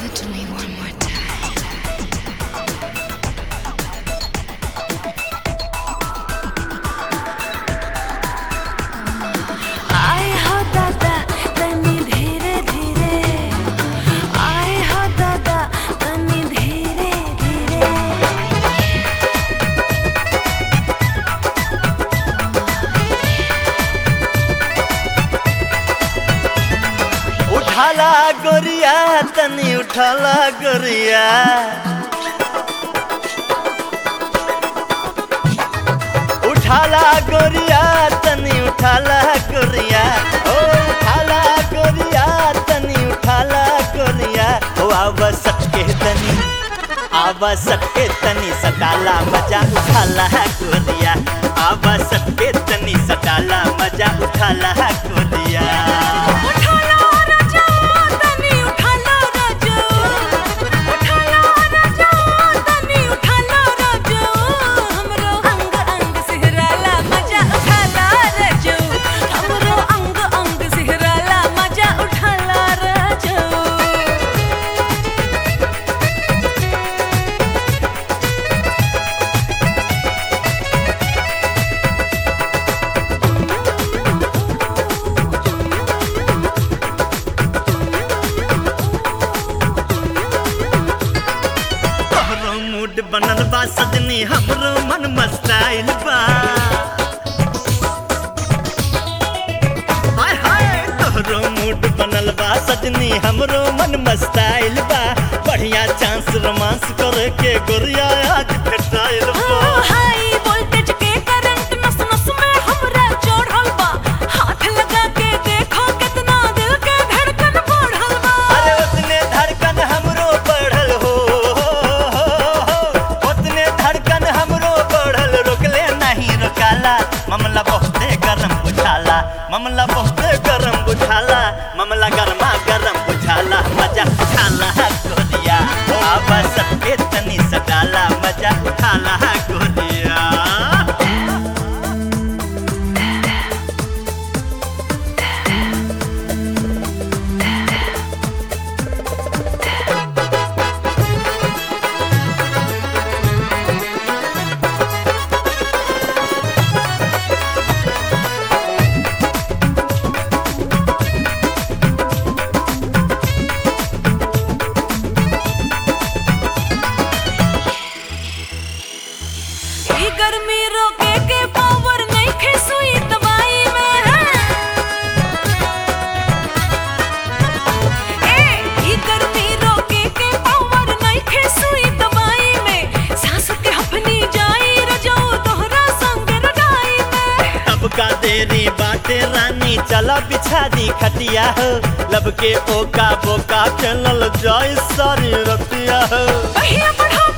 it to me one more time. आए हो दादा तनी धीरे धीरे आए हो दादा तनी धीरे धीरे उठाला गोरिया तनी उठाला गोरिया उठाला गोरिया तनी उठाला गोरिया ओ उठाला गोरिया तनी उठाला गोरिया ओ आवा सटके तनी आवा सटके तनी सटाला मजा उठाला गोरिया आवा सटके तनी सटाला मजा उठाला गोरिया उठाला राजा तनी उठाला राजा उठाला राजा तनी उठाला राजा हमरो अंग अंग सिहराला मजा उठाला राजा हमरो अंग अंग सिहराला मजा उठाला राजा तोहरो मूड बनल बा सजनी हमरो मन मस्ताइल बा हाय हाय तोहरो मूड बनल बा सजनी हमरो मन मस्ताइल बा बढ़िया चांस रोमांस करे के गोरिया आज भेटाइल बा हाई वोल्टेज के करंट नस नस में हमरा चढ़ल बा हाथ लगा के देखो कितना दिल के धड़कन बढ़ल बा अरे उतने धड़कन हमरो बढ़ल हो उतने धड़कन हमरो बढ़ल रोकले नहीं रोकाला मामला बहुते गरम बुझाला मामला बहुते गरम बुझाला मामला गरमा गरम बुझाला मजा उठाला गोरिया आवा सबके तनी सटाला मजा उठाला गोरिया ई गर्मी रोके के पावर नहीं खे सुई दवाई में ए ई गर्मी रोके के पावर नहीं खे सुई दवाई में सांस के हफनी जाई रजो तोहरा संग रडाई में अब का देरी बाटे रानी चला बिछा दी खटिया हो लब के ओका बोका चलल जाय सारी रतिया हो पहिया बढ़ा